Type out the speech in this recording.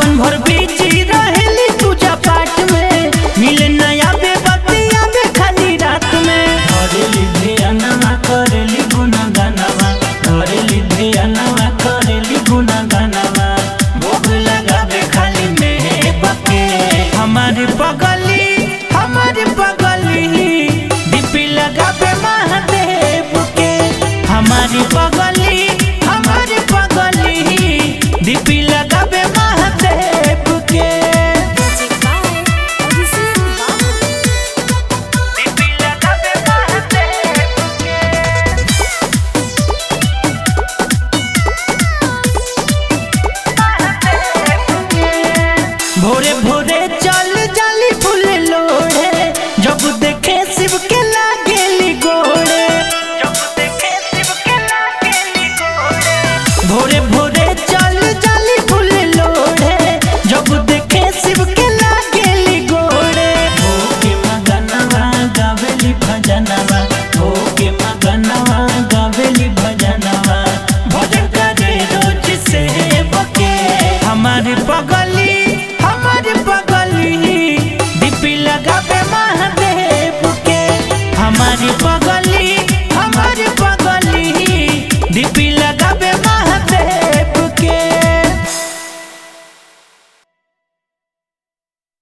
दिन भर बिजी रहेली पूजा पाठ में मिले नया बेबतिया में खाली रात में करेली ध्यानवा करेली गुनगनवा करेली ध्यानवा करेली गुनगनवा भोग लगावे खाली में बके हमारे बगली हमारे बगली दीपी लगावे महादेव के हमारी बगली हमारी बगली दीपी लगावे